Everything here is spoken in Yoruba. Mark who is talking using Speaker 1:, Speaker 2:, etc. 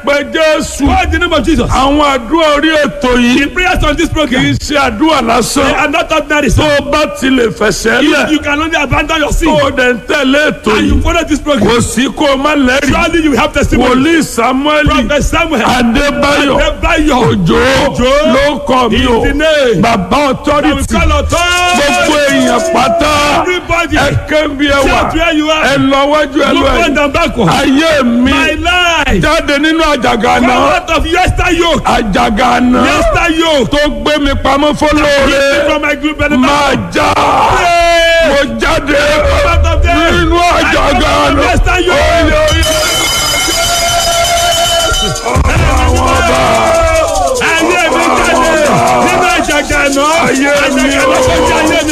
Speaker 1: pe jésù
Speaker 2: Call the name of Jesus.
Speaker 1: àwọn àdúrà orí ètò yìí
Speaker 2: The prayers on this
Speaker 1: kì í
Speaker 2: program
Speaker 1: ṣe àdúrà
Speaker 2: they
Speaker 1: lásán
Speaker 2: are not ordinary.
Speaker 1: tó
Speaker 2: So
Speaker 1: o bá ti lè fẹsẹ̀
Speaker 2: if
Speaker 1: lẹ̀
Speaker 2: you can only abandon your sin
Speaker 1: tó o dẹ̀ ń tẹ̀lé ètò
Speaker 2: and you
Speaker 1: yìí
Speaker 2: follow this program,
Speaker 1: kò sí kó o má lẹ́rìí
Speaker 2: surely you have testimony.
Speaker 1: wòlíì samuel
Speaker 2: Prophet Samuel,
Speaker 1: adébáyọ̀
Speaker 2: Adébáyọ̀,
Speaker 1: òjò
Speaker 2: Òjó
Speaker 1: ló kọ́ mi o
Speaker 2: is the name.
Speaker 1: bàbá
Speaker 2: I will
Speaker 1: authority
Speaker 2: call authority.
Speaker 1: gbogbo èèyàn pátá
Speaker 2: Everybody,
Speaker 1: ẹ kébí ẹ wà
Speaker 2: shout where you
Speaker 1: ẹ
Speaker 2: are.
Speaker 1: lọ wájú ẹ lọ
Speaker 2: Look
Speaker 1: ẹ
Speaker 2: front and backward.
Speaker 1: ayé mi
Speaker 2: My life.
Speaker 1: jáde nínú àjàgà
Speaker 2: Come
Speaker 1: náà
Speaker 2: out of yester yoke.
Speaker 1: àjàgà náà
Speaker 2: Yester yoke.
Speaker 1: tó gbé mi pamọ́ fọlọ́ọ̀rẹ́
Speaker 2: Lift from my group benefit.
Speaker 1: máa já
Speaker 2: Pray.
Speaker 1: mo jáde
Speaker 2: Come out of there.
Speaker 1: nínú àjàgà
Speaker 2: I come out of
Speaker 1: náà
Speaker 2: yester yoke.
Speaker 1: oyè oyè àwọn ọba
Speaker 2: Ayé mi jáde nínú àjàgà náà.
Speaker 1: Ayé mi
Speaker 2: Àjàgà náà
Speaker 1: o.
Speaker 2: tó jẹ́ ayé mi